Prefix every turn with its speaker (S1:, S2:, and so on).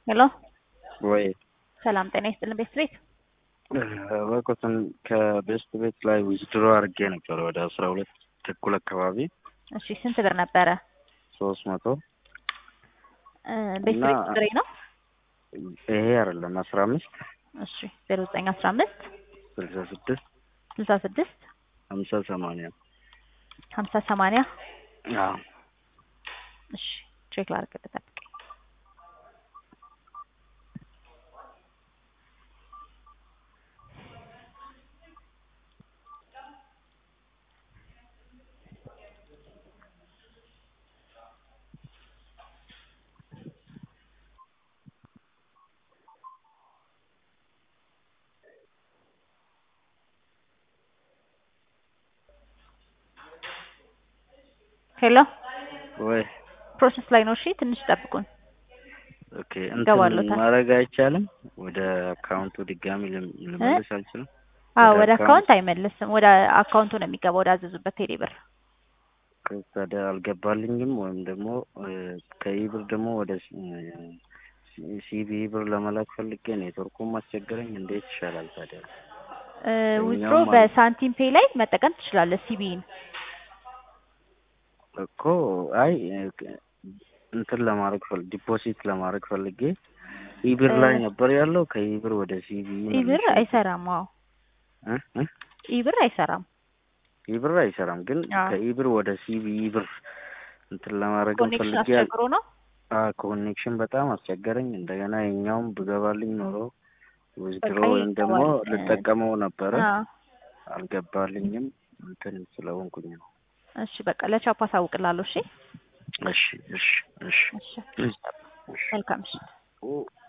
S1: ሄሎ
S2: ወይ
S1: ሰላም ጤና ይስጥልን ቤስት ቤት
S2: በቁትን ከቤስት ቤት ላይ ዊዝድሮ አድርጌ ነበር ወደ አስራ ሁለት ተኩል አካባቢ
S1: እሺ ስንት ብር ነበረ
S2: ሶስት መቶ
S1: እ ቤስት
S2: እና-
S1: ቤት ቁጥሬ ነው
S2: ይሄ አይደለም አስራ አምስት
S1: እሺ ዜሮ ዘጠኝ አስራ አምስት
S2: ስልሳ ስድስት
S1: ስልሳ ስድስት
S2: ሀምሳ ሰማንያ
S1: ሀምሳ ሰማንያ
S2: አዎ
S1: እሺ ቼክ ላድርግ ጠብቀኝ ሄሎ
S2: ወይ
S1: ፕሮሰስ ላይ ነው እሺ ትንሽ ጠብቁን
S2: ኦኬ
S1: እገባለሁ
S2: እንትን
S1: ታ-
S2: ማድረግ አይቻልም ወደ አካውንቱ ድጋሚ ልም- ልመልስ አልችልም
S1: አዎ
S2: ወደ
S1: ወደ
S2: አካውንት-
S1: አካውንት አይመልስም ወደ አካውንቱ ነው የሚገባው ወደ አዘዙበት ቴሌ ብር
S2: ከዛ አልገባልኝም ወይም ደግሞ እ፣ ከኢብር ደግሞ ወደ ሲቢ ብር ለመላክ ፈልጌ ኔትወርኩም አስቸገረኝ እንዴት ይሻላል ታዲያ
S1: ዊዝድሮ
S2: እኛውም አለ።
S1: በሳንቲም ፔይ ላይ መጠቀም ትችላለህ ሲቢን
S2: እኮ አይ እ፣ እንትን ለማድረግ ፈል ዲፖዚት ለማድረግ ፈልጌ ኢብር ላይ
S1: እ፣
S2: ነበር ያለው ከኢብር ወደ ሲቢ
S1: ኢብር አይሰራም አዎ
S2: እ እ
S1: ኢብር አይሰራም
S2: ኢብር አይሰራም ግን
S1: አዎ።
S2: ከኢብር ወደ ሲቢ ብር እንትን ለማድረግ
S1: ኮኔክሽን
S2: ፈልጌ
S1: አስቸግሮ ነው
S2: ኮኔክሽን በጣም አስቸገረኝ። እንደገና የኛውም ብገባልኝ ኖሮ ዊዝድሮ
S1: በቃ
S2: ወይም ደግሞ
S1: ይገባል።
S2: ልጠቀመው ነበረ
S1: አዎ።
S2: አልገባልኝም። እንትን ስለሆንኩኝ ነው።
S1: እሺ በቃ ለቻፓ አሳውቅላለሁ እሺ
S2: እሺ እሺ እሺ
S1: እሺ
S2: እሺ
S1: መልካም እሺ
S2: ኦ